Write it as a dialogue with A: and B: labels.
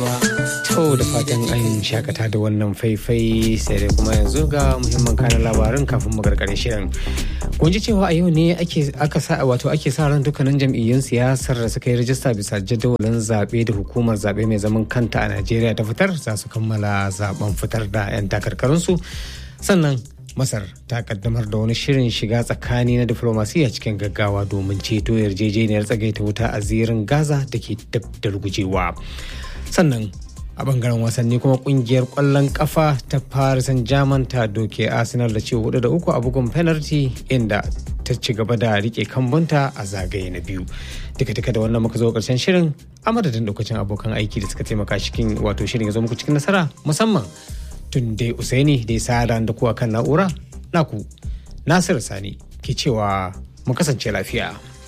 A: To da fatan an shakata da wannan faifai sai dai kuma yanzu ga muhimman kanan labarin kafin mu gargare shirin. Kun ji cewa a yau ne aka sa wato ake sa ran dukkanin jam'iyyun siyasar da suka yi rajista bisa jadawalin zaɓe da hukumar zaɓe mai zaman kanta a Najeriya ta fitar za su kammala zaben fitar da 'yan takarkarunsu. Sannan Masar ta kaddamar da wani shirin shiga tsakani na diflomasiya cikin gaggawa domin ceto yarjejeniyar tsagaita wuta a zirin Gaza da ke dab da rugujewa. Sannan a bangaren wasanni kuma kungiyar kwallon kafa ta paris saint germain ta doke arsenal da ce hudu da uku a bugun penalty inda ta ci gaba da rike kambunta a zagaye na biyu duka duka da wannan muka zo karshen shirin a madadin lokacin abokan aiki da suka taimaka cikin wato shirin ya zo muku cikin nasara musamman tun dai usaini da ya sa da kuwa kan na'ura naku nasir sani ke cewa mu kasance lafiya.